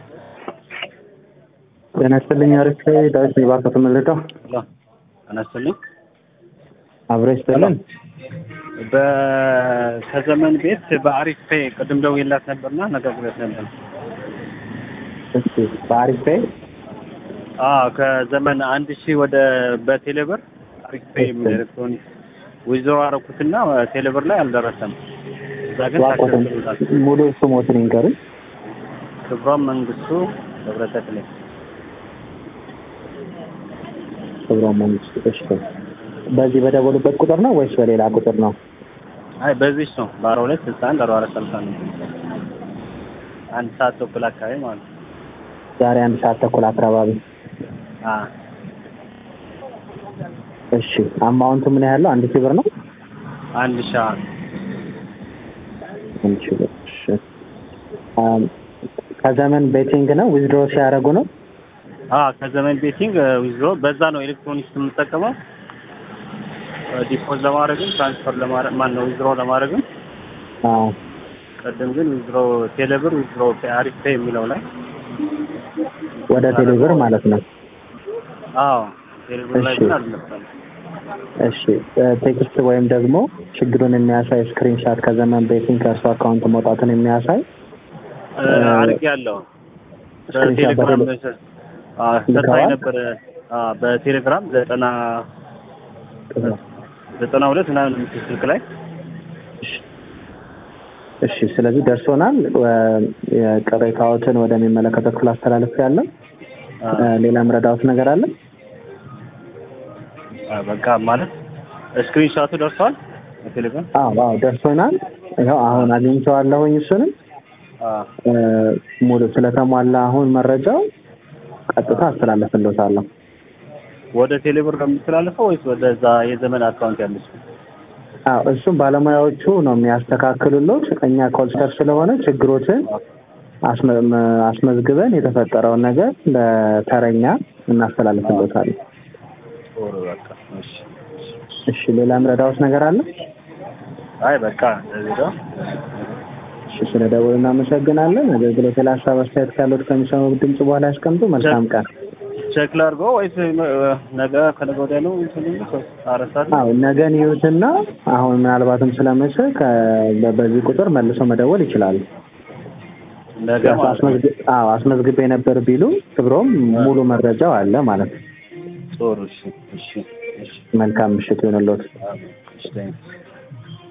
ጤና ይስጥልኝ። አሪፍ ዳዊት ነኝ። ባንክ ተመልጠው ሄሎ ጤና ይስጥልኝ። አብሮ ይስጥልን። በ- ከዘመን ቤት በአሪፍ ፔ ቅድም ደውዬላት ነበርና ነግሬያት ነበር። እሺ በአሪፍ ፔ አዎ ከዘመን አንድ ሺህ ወደ በቴሌብር አሪፍ ፔ የሚል ኤሌክትሮኒክስ ዊዝድሮ አደረኩትና ቴሌብር ላይ አልደረሰም። እዛ ግን ዋቆትን ታክሰስ ሙሉ ስሞትን ይንገሩኝ። ክብሯም መንግስቱ ገብረተክሌ ክብሮ መንግስት። እሺ በዚህ በደወሉበት ቁጥር ነው ወይስ በሌላ ቁጥር ነው? አይ በዚህ ነው በአርባ ሁለት ስልሳ አንድ አርባ አራት ሰላሳ ነው አንድ ሰዓት ተኩል አካባቢ ማለት ነው። ዛሬ አንድ ሰዓት ተኩል አካባቢ። አዎ እሺ አማውንቱ ምን ያህል ነው? አንድ ሺህ ብር ነው። አንድ ሺህ አንድ ሺህ ብር። እሺ አም፣ ከዘመን ቤቲንግ ነው ዊዝድሮ ሲያደርጉ ነው። አዎ ከዘመን ቤቲንግ ዊዝድሮ በዛ ነው ኤሌክትሮኒክስ የምንጠቀመው ዲፖዝ ለማድረግም ትራንስፈር ለማድረግ ማን ነው ዊዝድሮ ለማድረግም አዎ ቀደም ግን ዊዝድሮ ቴሌብር ዊዝድሮ አሪፍ ፔ የሚለው ላይ ወደ ቴሌብር ማለት ነው። አዎ ቴሌብር ላይ እሺ። ግን አልመጣም እሺ ቴክስት ወይም ደግሞ ችግሩን የሚያሳይ ስክሪንሻት ከዘመን ቤቲንግ ከእርሱ አካውንት መውጣቱን የሚያሳይ አድርግ ያለው ስክሪንሻት በቴሌግራም በቴሌ- ሰጥታኝ ልከዋል? ነበር አዎ፣ በቴሌግራም ዘጠና ዘጠና ሁለት ምናምን የምትል ስልክ ላይ እሺ ስለዚህ ደርሶናል። ወ- የቅሬታዎትን ወደሚመለከተው ክፍል አስተላለፍ ያለ አዎ፣ ሌላ ምረዳዎት ነገር አለ? አዎ፣ በቃ ማለት ስክሪንሻቱ ደርሷል በቴሌግራም አዎ አዎ ደርሶናል። ይኸው አሁን አግኝቼዋለሁኝ። እሱንም አዎ እ፣ ሙሉ ስለተሟላ አሁን መረጃው ቀጥታ አስተላለፍልዎታለሁ። ወደ ቴሌብር ነው የምትላለፈው ወይስ ወደዛ የዘመን አካውንት ያለች? አዎ እሱም ባለሙያዎቹ ነው የሚያስተካክሉሎት። እኛ ኮልስተር ስለሆነ ችግሮችን አስመ- መ- አስመዝግበን የተፈጠረውን ነገር ለተረኛ እናስተላልፍልዎታለን። ጥሩ በቃ እሺ። እሺ ሌላ ምረዳዎት ነገር አለ? አይ በቃ እንደዚህ ነው። እሺ ስለ ደውል እናመሰግናለን። አገልግሎት ላይ ሀሳብ አስተያየት ካሉት ከሚሰሙ ድምጽ በኋላ ያስቀምጡ። መልካም ቀን። ቼክ ላድርገው ወይስ ነገ ከነገ ወዲያ ነው እንትን የሚሉት? ወይስ አራት ሰዓት ነው? አዎ ነገን ይዩትና አሁን ምናልባትም ስለመሸ ከ- በዚህ ቁጥር መልሰው መደወል ይችላሉ። ነገ ማለት ነው። አስመዝግ- አዎ አስመዝግቤ ነበር ቢሉ ክብሮም ሙሉ መረጃው አለ ማለት ነው። ጥሩ እሺ፣ እሺ፣ እሺ። መልካም ምሽት ይሁንልዎት። እሺ፣ ቴንክስ